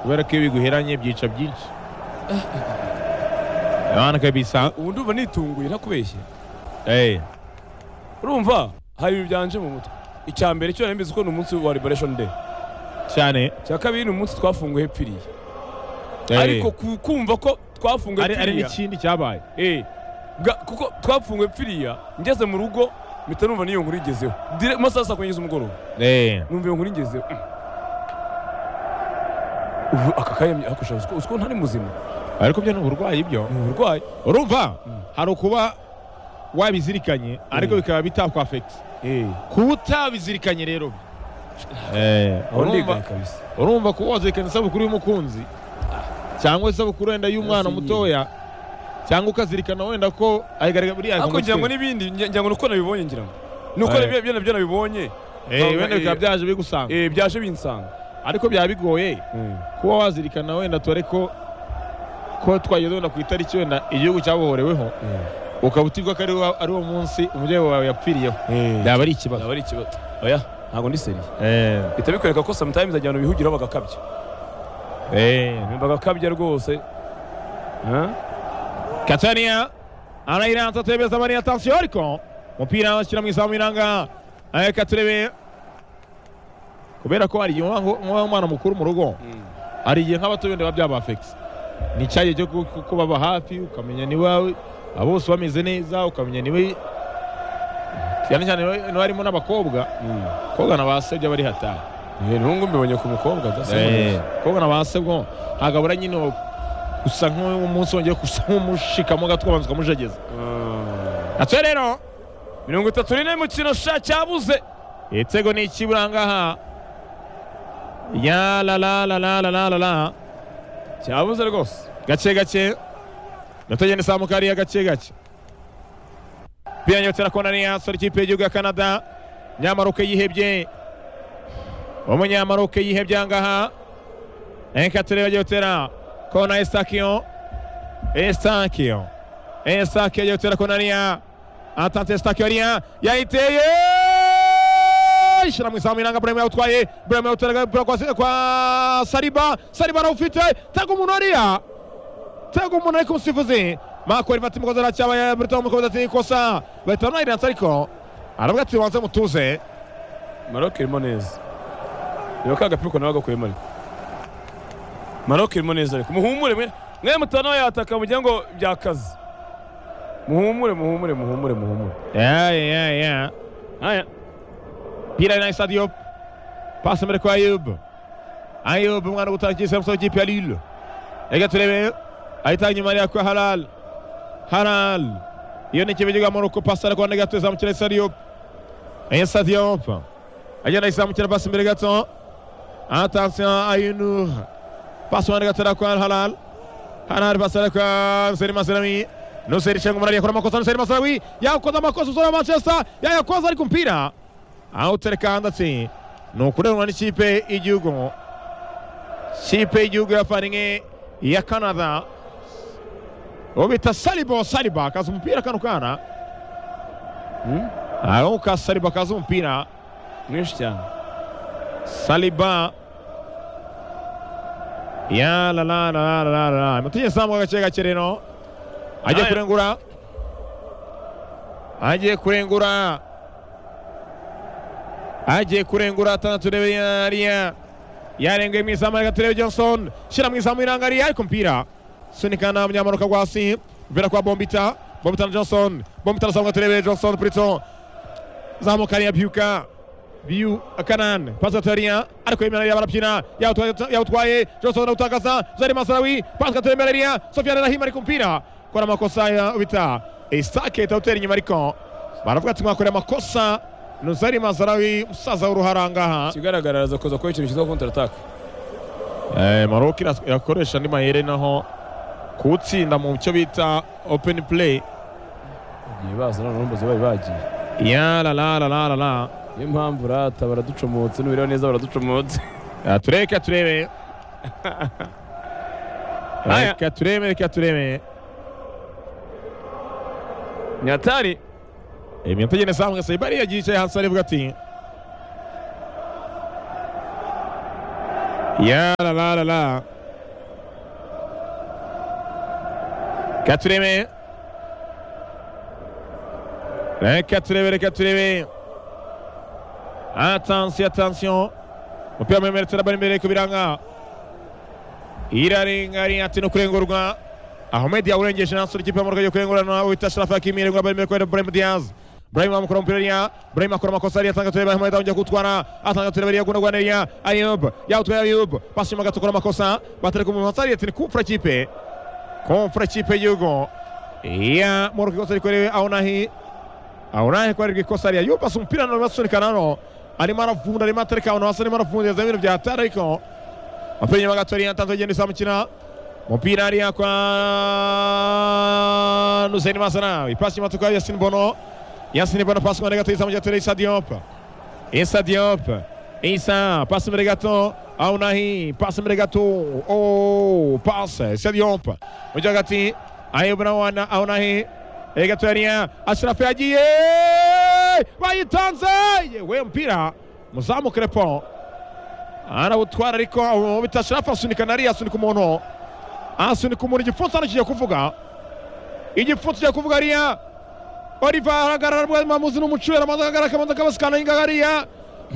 kubera ko iyo biguheranye byica byinshi abana kabisa ubu ndumva nitunguye ntakubeshye eh urumva hari ibintu byanje mu mutwe icya mbere cyo nari mbizi ko ni umunsi wa liberation day cyane icya kabiri ni umunsi twafunguye hepfiriya eh, ariko ku- kumva ko twafunguye ari ari hepfiriya n'ikindi cyabaye Eh, bwa- kuko twafunguye hepfiriya ngeze mu rugo mpita numva n'iyo nkuru igezeho Dire- mu masaha saa kumi z'umugoroba eh numva iyo nkuru ingezeho Mm. ubu aka kanya akushaje uko uzi ko ntari muzima ariko byo ni uburwayi byo ni uburwayi urumva hari ukuba wabizirikanye ariko bikaba bitakwafekisi Eh, kuba utabizirikanye rero aho urumva ndigaye kabisa urumva kuba wazirikana isabukuru y'umukunzi cyangwa isabukuru wenda y'umwana Yose mutoya cyangwa ukazirikana wenda ko ayigaragara buriya ariko ngira ngo kumutwe. n'ibindi ngira ngira ngo ni uko nabibonye ngira ngo ni uko Eh. nabyo- byo nabyo nabibonye Eh, wenda Eh, bikaba byaje bigusanga eh, byaje binsanga ariko byaba bigoye kuba wazirikana wenda tore ko ko twageze wenda ku itariki wenda igihugu cyabohoreweho ukaba utirwa ko ari wa- ari uwo munsi umubyeyi wawe yapfiriyeho byaba ari ikibazo byaba ari ikibazo oya ntabwo ndi seriye Eh, bihita bikwereka ko sometimes ajya ahantu bihugiraho bagakabya eh. bagakabya rwose Huh? Katania anayiranza atebeza Maria atasiyo ariko umupira ashyira mu izamu iranga eh, Katurebe kubera ko hari igihe umwana- umwana w'umwana mukuru mu rugo hari igihe nk'abato benda biba byabafekisi ni icyagihe cyo ku- ku- kubaba hafi ukamenya ni wawe aba bose bameze neza ukamenya ni we cyane cyane niwe- niwe harimo n'abakobwa abakobwa na ba sebyo bari hatari Eh, n'ubu mbibonye ku mukobwa Eh, adasembuye abakobwa na ba sebwo ntagabura nyine wo- gusa nk'umunsi wongeye gusa nk'umushikamo gato ukabanza ukamujegeza atyo rero mirongo itatu n'ine mu kintu sha cyabuze igitego ni ikiburangaha ya la la la la la la la la cyabuze rwose gake gake natagenda izamuka hariya gake gake biyanyotera kona ni yasora ikipe y'igihugu ya canada nyamaroke yihebye umunyamaroke yihebye ahangaha reka turebe yotera kona estakiyo estakiyo estakiyo yotera kona niya atante estakiyo niya yayiteye ishyira mu izamu iranga burema yawutwaye burema yawutera agapira kwa- kwa sariba sariba arawufite tega umuntu hariya tega umuntu ariko umusifuzi makori vati mukozi aracyaba burita umukozi ati ikosa bahita bamwariransa ariko aravuga ati banze mutuze maroc irimo neza reba ka gapira ukuntu nawe gakuyemo ariko maroc irimo neza ariko muhumure mwe mwe mutana yataka mugira ngo byakaze muhumure muhumure muhumure muhumure ya ya ya aya pira na Issa Diop pasi imbere kwa Ayub Ayub umwana gutanga ikipe musoro kipe ya Lille reka turebe ahita inyuma hariya kwa Halal Halal iyo ni ikipe y'igihugu ya Morocco pasi ariko wanda gato izamukira Issa Diop Issa Diop agenda izamukira pasi imbere gato attention Ayunur pasi wanda gato ariko kwa Halal Halal pasi ariko kwa Nseri Maserami Nuseri Shengu Murari yakora amakosa Nuseri Maserami yakoze amakosa usura Manchester yayakoze ariko umupira awutereka handatse ni ukurenwa n'ikipe y'igihugu kipe y'igihugu ya faringe ya canada uwo bita salibo saliba kaza umupira kano kana aho ka saliba kaza umupira mwinshi cyane saliba ya la la la la la la la mutinye samwa gace gake rero ajya Aya. kurengura agiye kurengura agiye kurengura atandatu rebe yariya yarenguye mu izamu reka turebe johnson shyira mu izamu irangariye ariko umupira sunikana munyamanuka rwa hasi mbera kwa bombita bombita na johnson bombita arazamuka turebe johnson plito zamuka ariya byuka biyu kanan pasi atariya ariko yemerera barabyina yawutwaye- yawutwaye johnson arawutakaza zari masarawi pasi katemerera sofiane rahima ariko umupira kora amakosa ya bita isake itawutera inyuma ariko baravuga ati mwakoreye amakosa nuzari masarawi umusaza w'uruharangaha ikigaragara araza kuza kuba ikintu cyitwa kontarataka Eh, Maroc iras- irakoresha andi mayere naho kuwutsinda mu cyo bita open play igihe baza none urumva ziba bagiye ya la la la la la la niyo mpamvu rata baraducomotse n'ubireba neza baraducomotse Ah, tureka turebe Aya. reka turebe reka turebe nyatari iminota igenda izamuka sayibari yagiye yicaye hasi arivuga ati Yarararara. Katureme. Le Katureme, le Katureme. Attention, attention. umupira muremure turabona imbere ku biranga irarengarengate no kurengurwa ahmed yawurengeje nansura ikipe y'amurwa yo kurengurana wita sharafa hakimi irengura bari imbere kubera burahim diaz burahim amukora umupira eriya burahim akora amakosa ariya atanga tureba ahmed awongera kuwutwara atanga tureba eriya gunda rwanda eriya ayub yawutwaye ayub pasi inyuma gato akora amakosa batereka umuntu wasariye ati ni kumfura ikipe kumfura ikipe y'igihugu iya muruka ikosa rikorewe aho nahi aho nahi kubarirwa ikosa ariya yubu pasi umupira none basunika nano arimo aravunda arimo atereka ahantu hasi arimo aravundireza ibintu bya hatari ariko umupira inyuma gato ariya atanze agenda isamukina umupira hariya kwa Hussein Masana ipasi inyuma tukaba Yasin Bono Yasin Bono pasi inyuma gato isamukina atereka Issa Diop Issa Diop Issa pasi imbere gato aho nahi pasi imbere gato oh pasi Issa Diop mu gihe hagati Ayub na wana aho nahi Erega turariya Ashrafi yagiye bayitanze yewe mpira muzamu Crepon arawutwara ariko aho bita Ashrafi asunika nari asunika umuntu asunika umuntu igipfunsi hano kigiye kuvuga igipfunsi kigiye kuvuga ariya Oliva arahagarara bwa mamuzi n'umucurera amaze ahagarara akabanza akabasikana ingaho ariya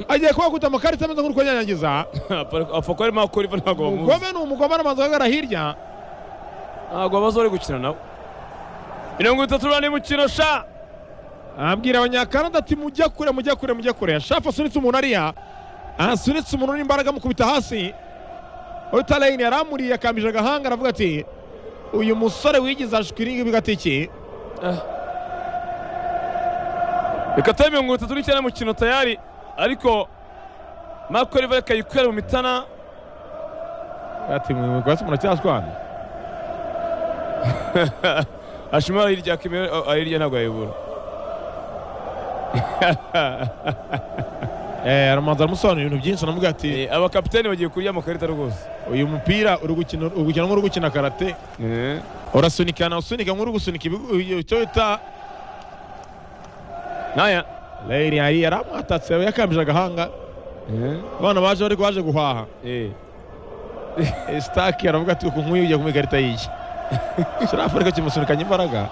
agiye kubakuta amakarita ameze nk'urikunyanyagiza apfa kuba arimo akora iva ntabwo bamuzi umugome ni umugome arabanza ahagarara hirya ntabwo baza bari gukina nawe mirongo itatu n'umunani mukino sha abwira abanyakanada ati mujya kure mujya kure mujya kure shafu asunitse umuntu ariya asunitse umuntu n'imbaraga amukubita hasi utarayini yaramuriye akambije agahanga aravuga ati uyu musore wigize ashwi n'ingibi gatiki reka tube mirongo itatu n'icyenda mukino tayari ariko marco riva akayikwera mu mitana ati mwe rwatsi muracyashwana ashima hirya kimwe hirya ntabwo yayibura eh aramanza aramusobanurira ibintu byinshi anamubwira ati Eh, abakapiteni bagiye kurya amakarita rwose uyu mupira uri gukina uri gukina nk'uri gukina karate Eh, urasunikana usunika nk'uri gusunika ibigu- iyo- icyo bita naya reyiri hariya aramwatatse yakambije agahanga Eh, abana baje bari baje guhaha eh. sitaki aravuga ati uku nk'uyu ugiye kumpa ikarita yiye shirafu ariko kimusunikanye imbaraga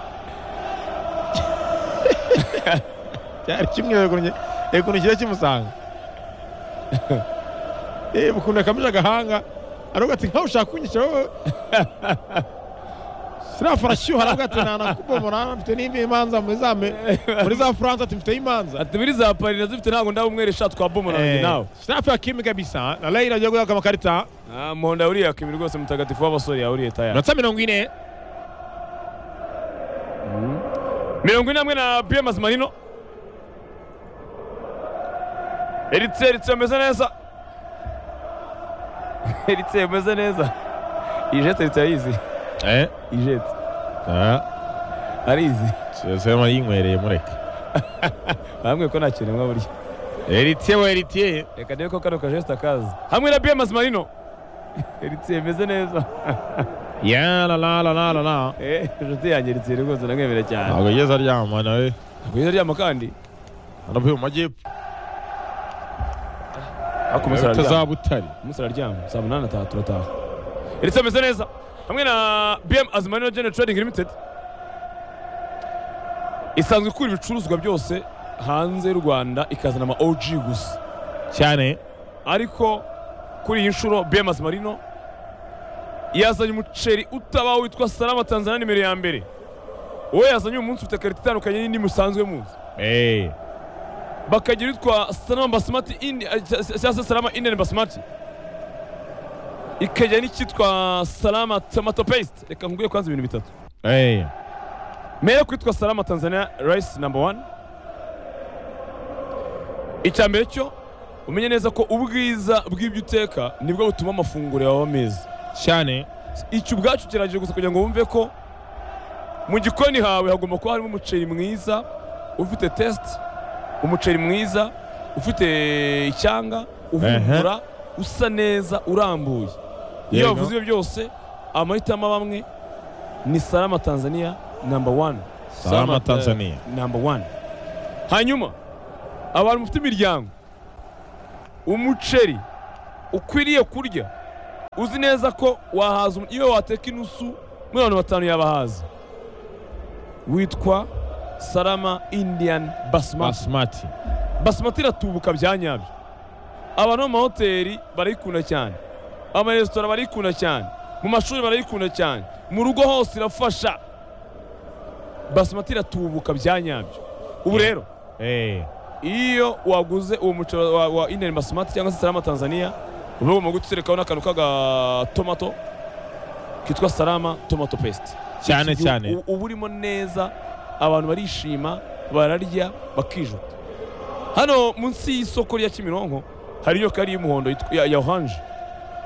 cyari kimwe reba ukuntu kigiye kimusanga yewe ukuntu yakamije agahanga aravuga ati nkawe ushaka kunyisha wowe shirafu arashyuha aravuga ati nanakubomora mfite n'indi imanza muri za me- muri za furansa ati mfite imanza ati biri za pari nazifite ntabwo ndabumweresha twabomora nanjye nawe shirafu yakimi kabisa na reyira agiye guhabwa amakarita Ah, muhondo yawuriye akabiri rwose mutagatifu w'abasore yawuriye tayari iminota mirongo ine mirongo ine hamwe na bie mazimanino eritse eritse bameze neza eritse bameze neza ijete eritse arayizi eh ijete ah arizi sema yinywereye mureke bambwiye ko nta kintu burya eritiye we eritiye reka ndebe ko kano kajesita kaza hamwe na bie mazimanino eritse bimeze neza yararararara Eh, inshuti yanjye eritse rwose ndamwemera cyane ntabwo ageze aryama nawe kugeza ryama kandi aravuye mu majyepfo ariko umunsi araryama. utazabutari umunsi araryama saa munani ataha turataha eritse ameze neza hamwe na bm azimanino general trading limited isanzwe ikura ibicuruzwa byose hanze y'u rwanda ikazana ama og gusa cyane ariko kuri iyi nshuro bm azimarino yazanye umuceri utabaho witwa salama tanzania nimero ya mbere uwo yazanye uyu munsi ufite karita itandukanye n'indi musanzwe muzi eee bakagira utwa salama basimati indi cyangwa se salama indian basimati ikagira n'icyitwa salama tomato paste reka nkubwiye kwanza ibintu bitatu eee mbere yo kwitwa salama tanzania rice number one icya mbere cyo umenye neza ko ubwiza bw'ibyo uteka nibwo butuma amafunguro yawe aba meza cyane icyo ubwacyo kiragije gusa kugira ngo wumve ko mu gikoni hawe hagomba kuba harimo umuceri mwiza ufite tesite umuceri mwiza ufite icyanga uhumura usa neza urambuye iyo Yego. bavuze ibyo byose amahitamo bamwe ni salama tanzania namba wani Salama Tanzania. eh, namba wani hanyuma abantu mufite imiryango umuceri ukwiriye kurya uzi neza ko wahaza umu- iyo wateka inusu mirongo batanu yabahaza witwa sarama indian basmati Basmati basimati iratubuka bya nyabyo abantu mu mahoteli barayikunda cyane amaresitora barayikunda cyane mu mashuri barayikunda cyane mu rugo hose irafasha basimati iratubuka bya nyabyo ubu Yeah. rero eh iyo waguze uwo muceri wa, wa indian basmati cyangwa se sarama tanzania uba ugomba guhita uterekaho n'akantu k'agatomato kitwa sarama tomato paste cyane Iki gihe cyane u- uba urimo neza abantu barishima bararya bakijuta hano munsi y'isoko rya kimironko hari inyoka yari y'umuhondo yitwa- ya, ya oranje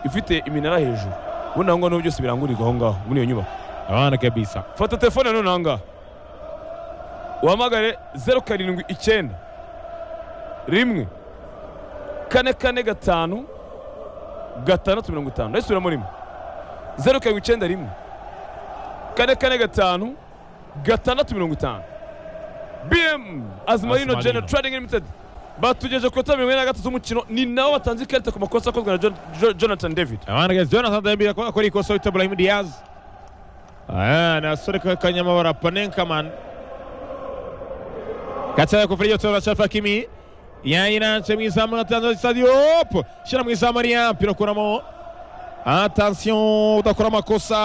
ifite iminara hejuru ubundi aho ngaho byose birangurirwa aho ngaho muri iyo nyubako abana kabisa fata telefone none aha ngaha uhamagare zeru karindwi icyenda rimwe kane kane gatanu gatandatu mirongo itanu ndayisubiramo rimwe zeru karindwi icyenda rimwe kane kane gatanu gatandatu mirongo itanu bm azimarino Azimarino. general trading limited batugejeje ku itariki mirongo ine na gatatu z'umukino ni nabo batanze ikarita ku makosa akozwe na Jon- Jo- jonathan david abana kabisa jonathan dembele ko akora ikosa wita ibrahim diaz aya ni asore ka- kanyamabara panenkaman gatsaga ku firiyo tora shafa kimi yayirance mu izamu na tanzania stadio hop shira mu izamu ariya mpira ukuramo attention udakora amakosa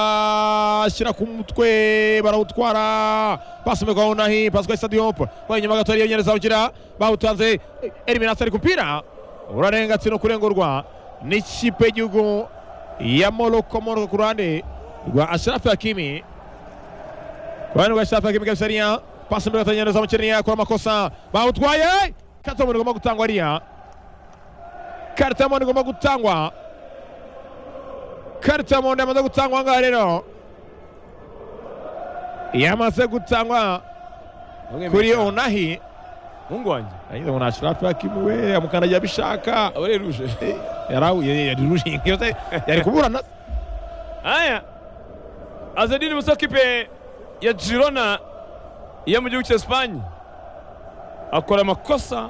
ashyira ku mutwe barawutwara pasi imegwaho nahi pasi kwa stadio hop kwa inyuma gato ariyo nyereza ugira bawutanze eliminasi ari ku mupira urarengatse no kurengurwa n'ikipe y'igihugu ya moroko moroko ku ruhande rwa ashirafu hakimi Kwani washafaka kimika sharia pasi mbele tanyana za mcheria kwa makosa bautwaye kata mwana goma gutangwa ria karta mwana goma gutangwa karta mwana amaze gutangwa nga rero yamaze gutangwa kuri onahi muhungu wanjye ayiza mwana ashrafu hakimi we amukandagira bishaka aba reruje yarau yarirushinga yose yari kuburana Aya Azadini Musa kipe ya Girona yo mu gihugu cya Espagne akora amakosa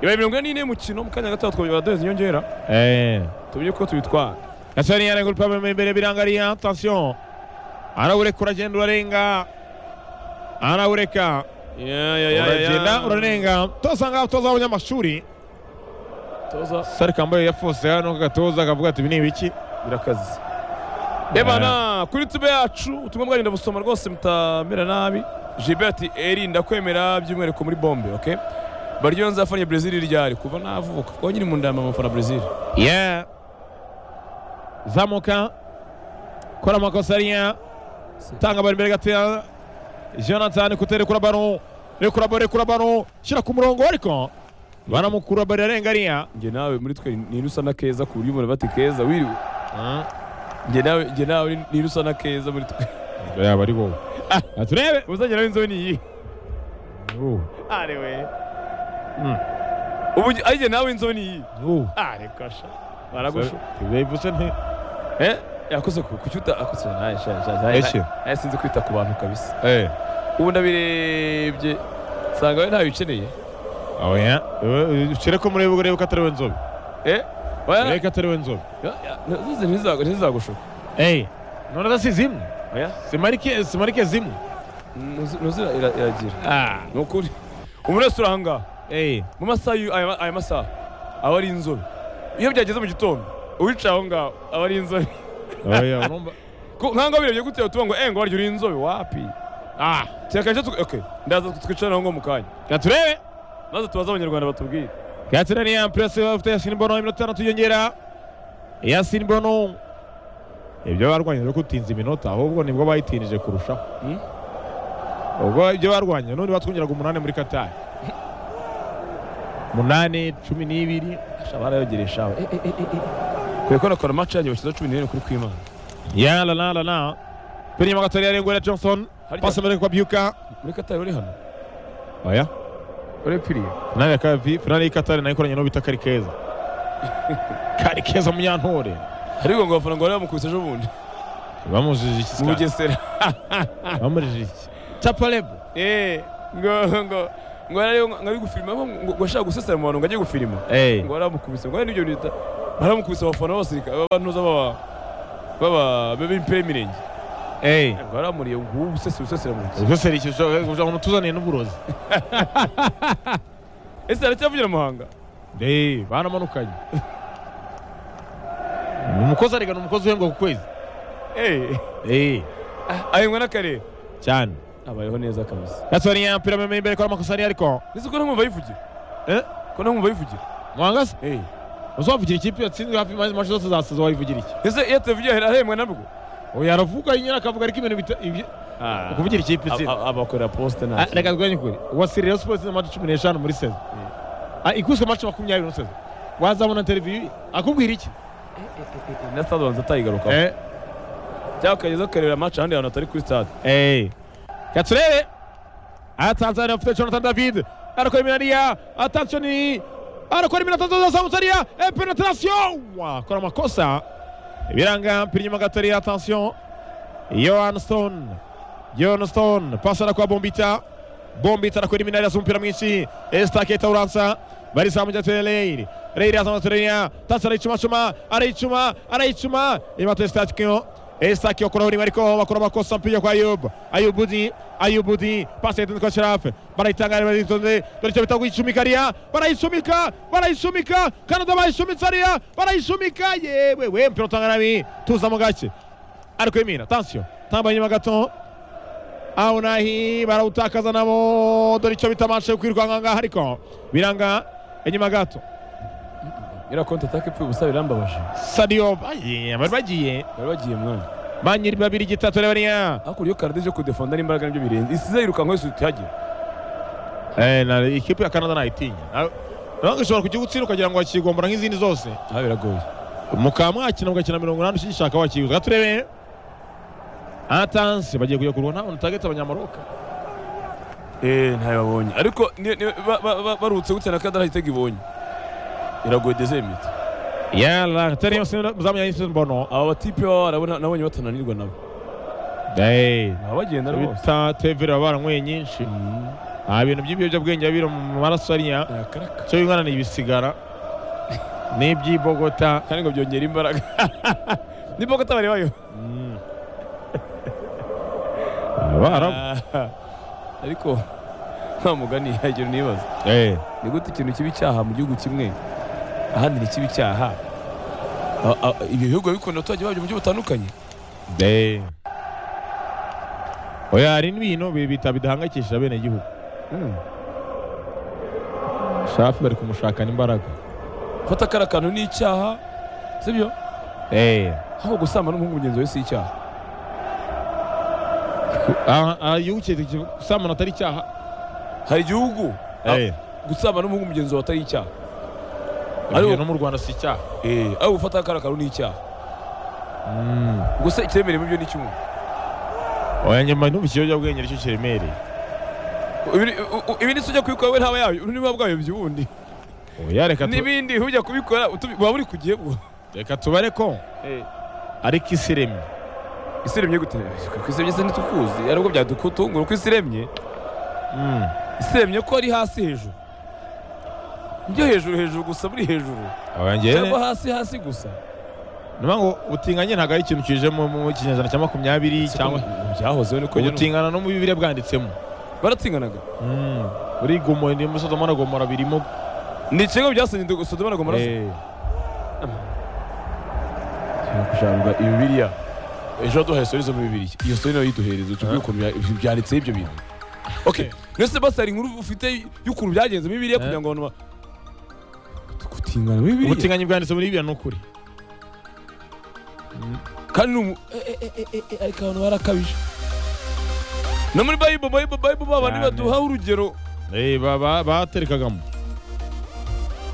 ibaye mirongo ine n'ine y'umukino mu kanya gato twabyo baduheza inyongera eh tumenye uko tubitwara gasore yaragura pame imbere birangariya attention arawureka uragenda urarenga arawureka Ya, ya, ya, ya, ya. uragenda urarenga toza ngaho toza abanyamashuri Toza sari kambaye yafose hano kagatoza akavuga ati ibi ni ibiki birakaze Ebana kuri tube yacu utumwa bwarinda busoma rwose mutamera nabi Gilbert Eri ndakwemera by'umwihariko muri bombe okay Baryo nzafanya Brazil ryari kuva navuka kuko nyiri mu ndama amafana Brazil yeah zamuka kora amakosa ariya tanga bari imbere gatoya jonathan kuteri kuri baro rekura baro rekura baro shyira ku murongo ariko baramukura bari arenga ariya njye nawe muri twe ni rusa na keza ku buryo umuntu bati keza wiriwe njye nawe njye nawe ni rusa na keza muri twe yaba ari wowe turebe uzajya nawe inzobe ni iyi Uh, are we mm, ubu njye- ari njye nawe inzobe ni iyi uh. are kasha baragusha bivuze nti eh yakoze ku ku cyuta akoze nawe sha sha Ese. sha nawe sinzi kwita ku bantu kabisa eh ubu ndabirebye nsanga we ntawe ukeneye oya ucire ko murebe urebe ko atari we nzobe eh oya urebe ko atari we nzobe ntizize ntizago ntizagushuka eh none da si zimwe oya simarike simarike zimwe ntuzira iragira ah ni ukuri umuntu wese uri aha ngaha eh mu masaha y'u- aya aya masaha aba ari inzobe iyo byageze mu gitondo uwicaye aho ngaho aba ari inzobe oya urumva Ko- nk'aho birebye gute tuba ngo engo waryo uri inzobe wapi ah cyakaje okay ndaza twicara aho ngaho mu kanya gaturebe maze tubaze abanyarwanda batubwire gatsira ni ampress bafite Yasin Bono iminota itanu tuyongera Yasin Bono ibyo barwanya byo kutinza iminota ahubwo nibwo bayitinije kurushaho Hmm? ubwo ibyo barwanya none batwongeraga umunani muri Qatar munani cumi n'ibiri barayogeresha shawe kwe ko nakora match yanjye bashyizeho cumi n'irindwi kuri kwimana ya la la la la pili nyuma gatoya arengwera johnson Harya- pasi mbere kwa byuka muri katari uri hano oya uri piriye finale ya kavi finale y'ikatari nayo ikoranye n'uwo bita kari keza kari keza munyantore ariko ngo abafana ngo bari bamukubise ejo bundi bamujije iki mu sikara bugesera bamujije iki capalebo eh ngo ngo ngo yari ari gufirima ngo ngo ashaka gusesera mu bantu ngo ajye gufirima eh ngo baramukubise ngo ari n'ibyo bintu bita baramukubise abafana basirika abantuza baba baba b'impira y'imirenge baramuriye ngubu usesera usesera mu ntoki ubuseseri kugira ngo mutuzaniye n'uburozi ese aracyavugira muhanga Eh, baramanukanye umukozi arigana umukozi uhembwa ku kwezi eee Eh, ahembwa n'akarere cyane abayeho neza kabisa gasore yampira amemeye imbere ko amakosa ari ariko ese ko ntamwumva yivugira Eh? ko ntamwumva yivugira mwangase eee uzavugira ikipe yatsinzwe hafi imaze mace zose zasoza wayivugira iki ese iyo atavugiye arahembwa nabwo oya aravuga nyine akavuga ariko ibintu bita- ibi- ukuvugira ikipe itsinda A- a- abakorera posite Ah, nta reka tuganye kure wasiri Rayon Sports na mace cumi n'eshanu muri sezo Ah, ikubiswe mace makumyabiri muri sezo wazabona interiviyu akubwira iki na stade banza atayigarukaho Eh, cyangwa akageza akareba amacu ahandi hantu atari kuri stade eh. reka turebe aha tanzania bafite jonathan david arakora iminariya atansioni arakora iminota nziza samusariya penetarasiyo akora amakosa ibiranga mpira inyuma gato ari atansiyo yohan stone yohan stone pasi arakora bombita bombita arakora iminari asa umupira mwinshi esitaketa uransa barisamujya tereyiri reyiri azamaze tereyira tasi arayicumacuma arayicuma arayicuma imata esitakiyo esitaki okuraho rimwe ariko bakora amakosa mpiga kwa ayubu ayubudi ayubudi pasi yatunze kwa sharafe barayitangara baritonze dore icyo bita kuyicumika ariya barayicumika barayicumika kanada bayicumitse ariya barayicumika yewe we mpira utanga nabi tuza mu gake ariko imina tansiyo tambaye inyuma gato aho nahi barawutakaza nabo dore icyo bita mance yo kwirukanka aha ngaha ariko biranga inyuma gato iriya konti ataka ipfuye ubusa birambabaje sadiyo bagiye bari bagiye bari bagiye mwana manyiri babiri gitatu rebariya hakurya iyo karadije kudefonda n'imbaraga nibyo birenze isize yirukanka wese utihagera ikipe ya kanada nayitinya nawe nawe ushobora kujya utsinda ukagira ngo wakigombora nk'izindi zose aha biragoye mukaba mwakina mugakina mirongo inani ukigishaka wakiguza reka turebe atansi bagiye kujya kurwana ntabwo utagetse abanyamaroka eee ntayo babonye ariko ni- ni- ba- ba- ba- baruhutse gutya na kadara igitego ibonye iragoye dezemite yara tari yose muzamuye yise mbono aba batipe baba barabona nabonye batananirwa nabo eh baba bagenda rwose bita tevere baba baranywe nyinshi Mm, nta bintu by'ibiyobyabwenge biba biri mu maraso ariya yakaraka cyo bingana ni ibisigara n'iby'ibogota kandi ngo byongera imbaraga nibwo katabari bayo abarabu Ah, ariko nta mugani yagira nibaza eh ni gute ikintu kiba icyaha mu gihugu kimwe ahandi ntikiba icyaha A- a- ibyo bihugu biba bikunda abaturage babyo mu buryo butandukanye eh oya hari n'ibintu bibita bidahangayikishije bene igihugu shafi bari kumushakana imbaraga gufata kariya kantu ni icyaha sibyo eh ahubwo gusamba n'umuhungu mugenzi we si icyaha igihugu cyitwa gusambana atari icyaha hari igihugu eh gusamba n'umuhungu mugenzi wawe atari icyaha ariko no mu Rwanda si icyaha ariko gufata kariya kantu ni icyaha Mm. ubwo se icyemerewe muri byo ni icy'umuntu oya nyuma n'ubu ikiyobyabwenge nicyo kiremereye Ibi- u- u- ibi ni se ujya kubikora we ntaba yabyo niba bwabibye ubundi oya reka tu- n'ibindi ujya kubikora utubi- waba uri ku gihe bwo reka tubare ko ariko isi iremye isi iremye gute ku isi iremye se ntitukuzi ariko byadutungura uko isi iremye Mm. isi iremye ko ari hasi hejuru ibyo hejuru hejuru gusa buri hejuru oya njyewe cyangwa hasi hasi gusa niyo ngo ubutinganyi ntabwo ari ikintu kije mu mu kinyejana cya makumyabiri cyangwa byahozeho niko nyine ubutingana no mu bibiri bwanditsemo baratsinganaga buri gomo ni muri sodoma na gomora birimo ni ikirego byasenye sodoma na gomora se Eh, kushanga bibiliya ejo waduhaye sori zo muri bibiliya iyo sori nayo yiduhereza tubwire ukuntu bya- byanditseho ibyo bintu okay mbese basi hari inkuru ufite y'ukuntu byagenze muri bibiliya Eh. kugira ngo abantu ba- gutingana muri bibiliya ubutinganyi bwanditse muri bibiri ni ukuri kandi ni umu eh, eh, eh, eh, eh, ariko abantu barakabije no muri bayibolo bayibolo bayibolo babandi Cyane. baduhaho urugero Eh, ba- ba- baterekagamo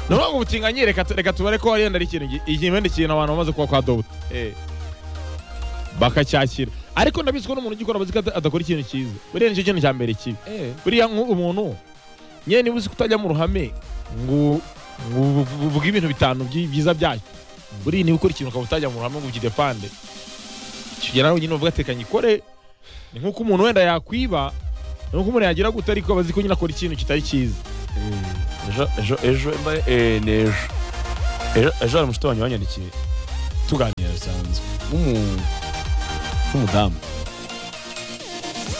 ni ukuvuga ngo ubutinganyi reka tu- reka tubare ko wenda ari ikintu gi- ikindi kintu abantu bamaze kuba kwa dobuta bakacyakira ariko ndabizi ko n'umuntu ugikora abazi ko ada- adakora ikintu cyiza buriya nicyo kintu cya mbere kibi eh buriya nk'umuntu nyine niba uzi kutajya mu ruhame ngo ngo uvu- uvuge ibintu bitanu byi- byiza byacyo buriya niba ukora ikintu ukaba utajya mu ruhame ngo ugidepande kigera nawe nyine uvuga atekanye ikore ni nk'uko umuntu wenda yakwiba ni nk'uko umuntu yagira gute ariko abazi ko nyine akora ikintu kitari cyiza ejo ejo ejo mbaye eh ni ejo Ejo- ejo hari umushuti wanjye wanyandikiye tuganira bisanzwe w'umu- w'umudamu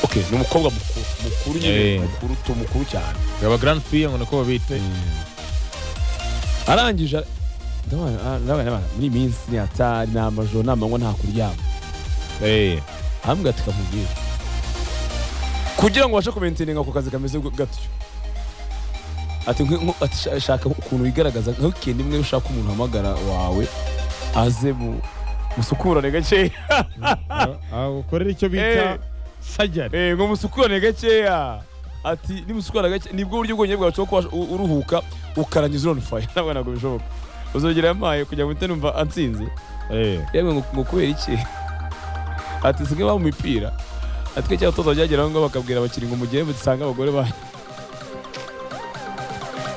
okay ni umukobwa mukuru mukuru nyine Eh. mukuru tu mukuru cyane yaba garandi fiye ngo niko babita arangije ara- ndabona- ah, ndabona abana muri iyi minsi ni hatari ni amajoro ni amanywa nta kuryama Eh, ahambwe ati kamubwire kugira ngo ubashe kumenteninga ako kazi kameze gu- gatyo ati nk- nk- ati sha- shaka ukuntu wigaragaza nka weekend imwe ushaka umuntu uhamagara wawe aze mu musukurane gakeya ah, ah, ukorera icyo Eh. bita sajari Eh, ngo musukurane gakeya ati nimusukurane gake nibwo buryo ubwonye bwawe bwo kuba u- uruhuka ukarangiza on fire ntabwo ntabwo bishoboka uzogera yampaye kugira ngo mpite numva ansinze Eh, yewe ngo- ngo kubera iki ati singe ba mu mipira ati twe cyangwa tuza byageraho ngo bakabwira abakinnyi ngo mugende musange abagore banyu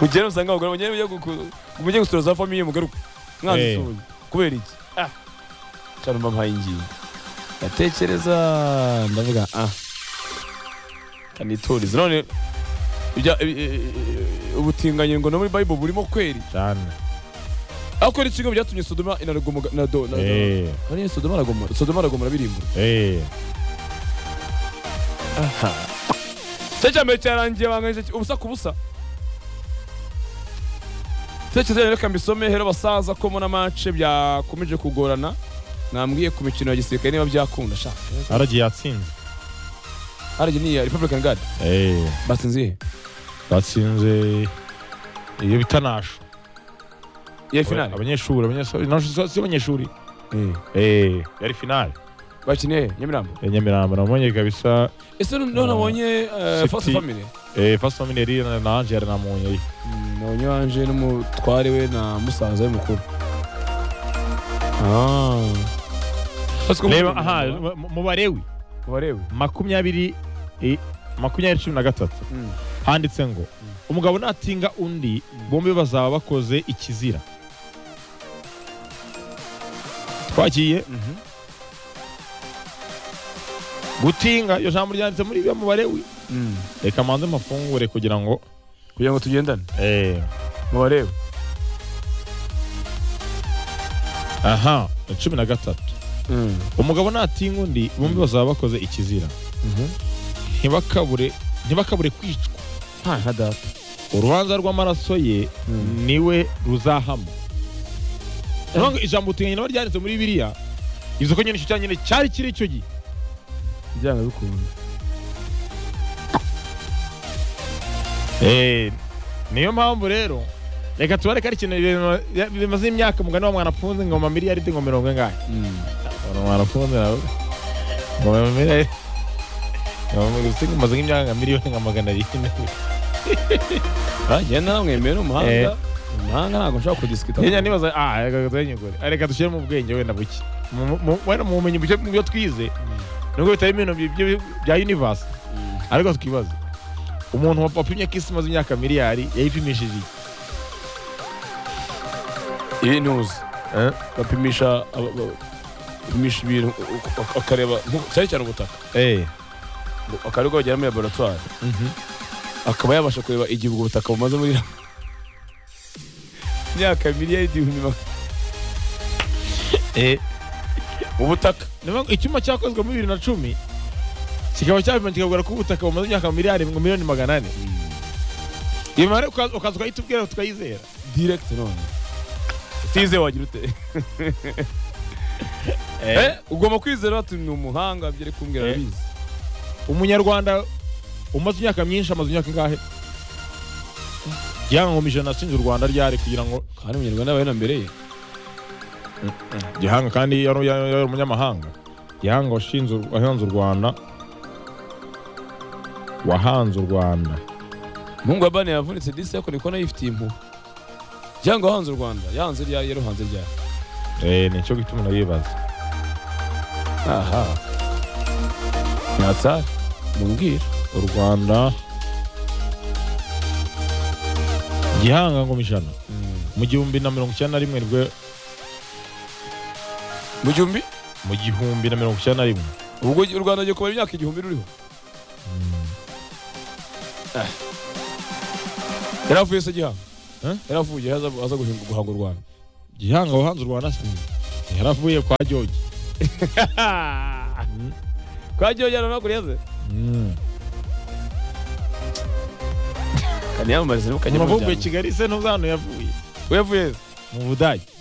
mugende musange abagore mugende mujye gu- gu- mujye gusura za famiye mugaruke Eh. mwanzisuye kubera iki Ah. cyane mba mpaye ingingo ndatekereza ndavuga ah kaniturize none ibya- i- i- i- ubutinganyi ngo no muri bible burimo kweri cyane ariko ni kimwe mu byatumye sodoma inaragoma na do na do Eh, None Sodoma aragomora, Sodoma aragomora birimbura. eh. Aha. Cya cyambere cyarangiye banganyije ki- ubusa ku busa. Tekereza rero reka mbisome hero basaza ko muna match byakomeje kugorana. Mwambwiye ku mikino ya gisirikare niba byakunda sha. aragiye yatsinze Araje ni iya Republican Guard. Eh, Batsinze iyihe? batsinze iyo bita nasho iya finale. abanyeshuri abanyeshuri nasho si abanyeshuri Eh. Eh, yari finale Bakiniye Nyamirambo. ya nyamirambo nabonye kabisa Ese none nabonye eh, City. First Family. eh, first family yari na- na angel na munyeyi Mm, Nabonye wanje n'umutware we na musaza we mukuru. Ah. reba aha mu- mu barewi Barewe. makumyabiri eh, makumyabiri cumi na gatatu Mm. handitse ngo umugabo natinga undi bombi bazaba bakoze ikizira twagiye Mhm. gutinga iyo jambo ryanditse muri byo mubare wi Mm. reka mbanze mafungure kugira ngo kugira ngo tugendane eh, mu bareba aha ni cumi na gatatu umugabo natinga undi bombi bazaba bakoze ikizira ntibakabure ntibakabure kwicwa nta nka data urubanza rw'amaraso ye Mm. niwe ruzahama Urumva ngo ijambo utinga nyina baryanditse muri biriya bivuze ko nyine icyo cyanyine cyari kiri icyo gihe byanga bikunda Eh, niyo mpamvu rero reka tubareke ari ikintu bima- ya- bimaze imyaka umugani wa mwanafunze ngoma miliyaridi ngo mirongo ingahe Ngo mwanafunze nawe ngoma miliyaridi ngoma umaze nk'imyaka nka miliyoni nka magana arindwi bagenda namwemera umuhanga umuhanga ntabwo nshobora kudisikita Nyanya nibaza ah reka tuyenyugure Ah, reka dushyire mu bwenge wenda buke Mu- mu- wenda mu bumenyi buke mu byo twize nubwo bitari ibintu bi- bi- bya universe ariko twibaze umuntu wa- wapimye ko isi imaze imyaka miliyari yayipimishije iki? ibintu uzi Eh? bapimisha aba- ba- bapimisha ibintu u- u- akareba nko- cyane cyane ubutaka Eh, akareba ko bagera muri laboratwari mhm. akaba yabasha kureba igihe ubwo butaka bumaze muri imyaka miliyaridi ibihumbi magana Eh, ubutaka ni ukuvuga ngo icyuma cyakozwe muri bibiri na cumi kikaba cyapima kikabwira ko ubutaka bumaze imyaka miliyari ngo miliyoni magana ane iyo mibare uka- ukaza ukayitubwira tukayizera direct none utize wagira ute Eh, ugomba kwizera bati ni umuhanga byo ari kumbwira Eh. arabizi umunyarwanda umaze imyaka myinshi amaze imyaka ingahe gihanga ijana ashinze u rwanda ryari kugira ngo kandi umunyarwanda yabaye na mbere ye gihanga kandi yari yari- yari umunyamahanga gihanga washinze u- wahanze u rwanda wahanze u rwanda umuhungu wa bane yavunitse disi ariko niko nayifitiye impuhwe cyangwa hanze u rwanda yanze ryayo yaruhanze ryayo Eh, ni cyo gituma nayibaza aha nyatsari mumbwira u rwanda gihanga ngoma ijana mu gihumbi na mirongo icyenda na rimwe nibwo mu gihumbi mu gihumbi na mirongo icyenda na rimwe ubwo u rwanda rugiye kumara imyaka igihumbi ruriho Ah. yari avuye se gihanga Eh? yari avuye aza aza guhinga- guhanga u rwanda gihanga wahanze u rwanda se yaravuye kwa jogi kwa George Ronaldo yaze Mm. kaniyamamariza ni kanyamujyana kigali se ntuzano yavuye uyavuye mu budage